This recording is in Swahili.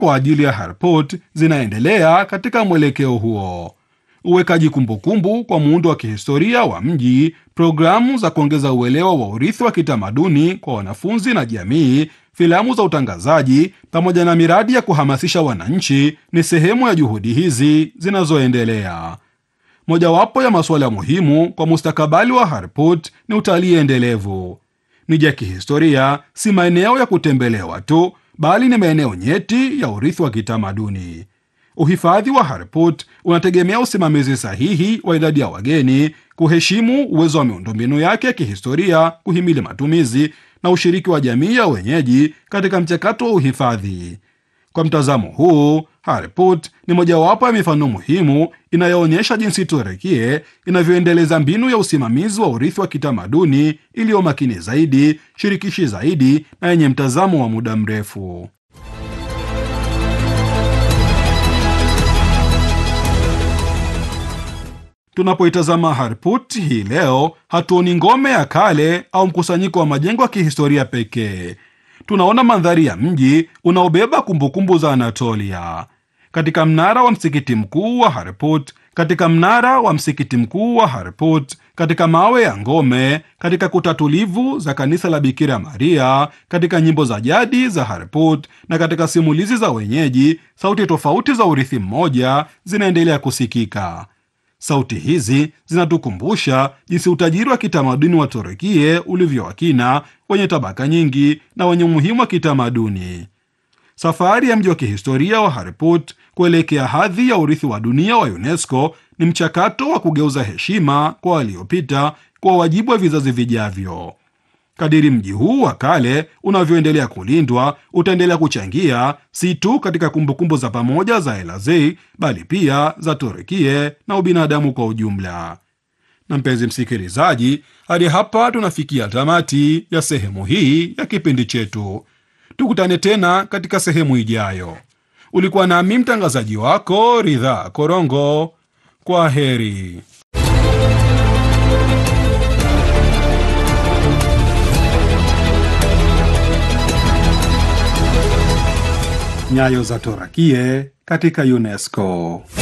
kwa ajili ya Harput zinaendelea katika mwelekeo huo. Uwekaji kumbukumbu kwa muundo wa kihistoria wa mji, programu za kuongeza uelewa wa urithi wa kitamaduni kwa wanafunzi na jamii, filamu za utangazaji, pamoja na miradi ya kuhamasisha wananchi ni sehemu ya juhudi hizi zinazoendelea. Mojawapo ya masuala muhimu kwa mustakabali wa Harput ni utalii endelevu. Miji ya kihistoria si maeneo ya kutembelewa tu, bali ni maeneo nyeti ya urithi wa kitamaduni. Uhifadhi wa Harput unategemea usimamizi sahihi wa idadi ya wageni, kuheshimu uwezo wa miundombinu yake ya kihistoria, kuhimili matumizi na ushiriki wa jamii ya wenyeji katika mchakato wa uhifadhi. Kwa mtazamo huu, Harput ni mojawapo ya mifano muhimu inayoonyesha jinsi Turukie inavyoendeleza mbinu ya usimamizi wa urithi wa kitamaduni iliyo makini zaidi, shirikishi zaidi na yenye mtazamo wa muda mrefu. Tunapoitazama Harput hii leo, hatuoni ngome ya kale au mkusanyiko wa majengo ya kihistoria pekee. Tunaona mandhari ya mji unaobeba kumbukumbu za Anatolia. Katika mnara wa msikiti mkuu wa Harput, katika mnara wa msikiti mkuu wa Harput, katika mawe ya ngome, katika kuta tulivu za kanisa la Bikira Maria, katika nyimbo za jadi za Harput na katika simulizi za wenyeji, sauti tofauti za urithi mmoja zinaendelea kusikika. Sauti hizi zinatukumbusha jinsi utajiri wa kitamaduni wa Turukie ulivyo wakina, wenye tabaka nyingi na wenye umuhimu wa kitamaduni. Safari ya mji wa kihistoria wa Harput kuelekea hadhi ya urithi wa dunia wa UNESCO ni mchakato wa kugeuza heshima kwa waliopita kwa wajibu wa vizazi vijavyo. Kadiri mji huu wa kale unavyoendelea kulindwa, utaendelea kuchangia si tu katika kumbukumbu za pamoja za Elazei, bali pia za Turukie na ubinadamu kwa ujumla. Na mpenzi msikilizaji, hadi hapa tunafikia tamati ya sehemu hii ya kipindi chetu. Tukutane tena katika sehemu ijayo. Ulikuwa nami mtangazaji wako Ridhaa Korongo. Kwa heri. Nyayo za Torakie katika UNESCO.